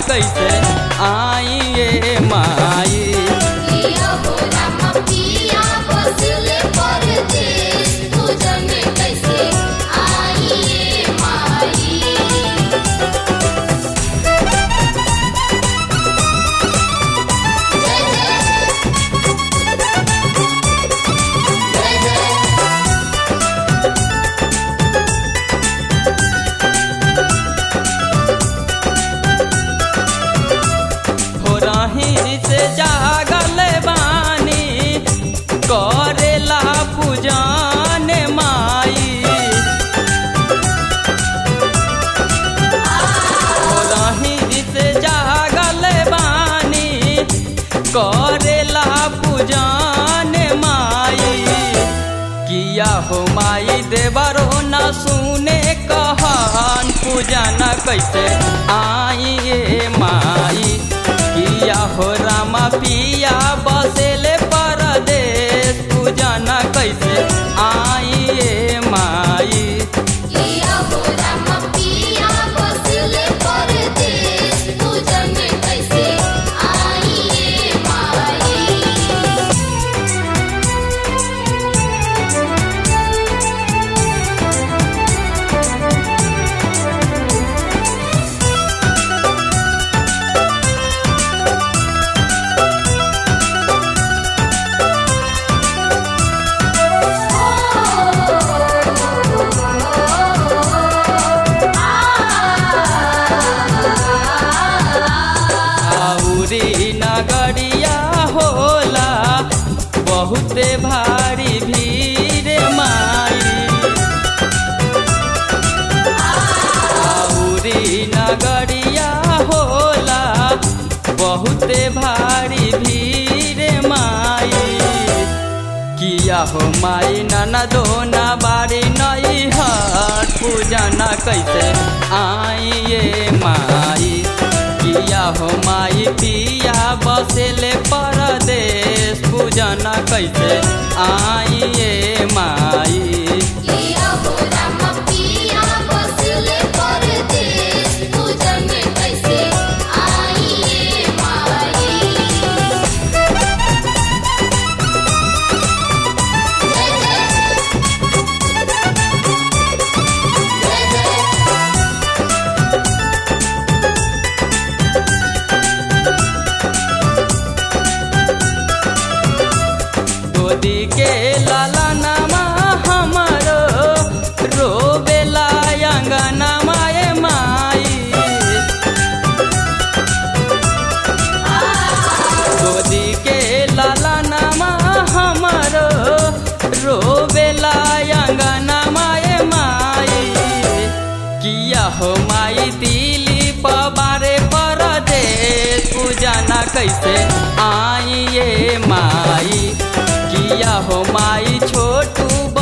कैसे आई ये माई पिया हो राम पिया बसले परदेस तू जाने कैसे आई ये माई जय जय जय जय हो रही से जागल बानी करेला पूजन माई हो रही से जागल बानी करेला पूजन माई किया हो माई देवरो न सुने कहन पूजन कैसे आई ये माई किया हो रामा पिया बसेले परदेश पूजन कैसे आई ये माई पिया हो राम पिया बसले परदेस तू जाने कैसे आई ये माई आउरी नगरिया होला बहुते भारी भीड़ माई आउरी नगरिया होला बहुते भारी भीड़ माई किया हो माई ननदो न बारी नई हट पूजा न कैसे आई ये माई किया हो माई पिया बसेले परदेश पूजा न कैसे आई ये माई पिया हो राम पिया बसले परदेस तू जाने कैसे आई ये माई जय जय जय जय गोदी के लाला नामा हमारो रोबेला अंगना माए माई गोदी के लाला नामा हमारो रोबेला अंगना माए माई किया हो माई दिली पबारे परदेश पूजा ना कैसे आई ये माई किया हो माई छोटू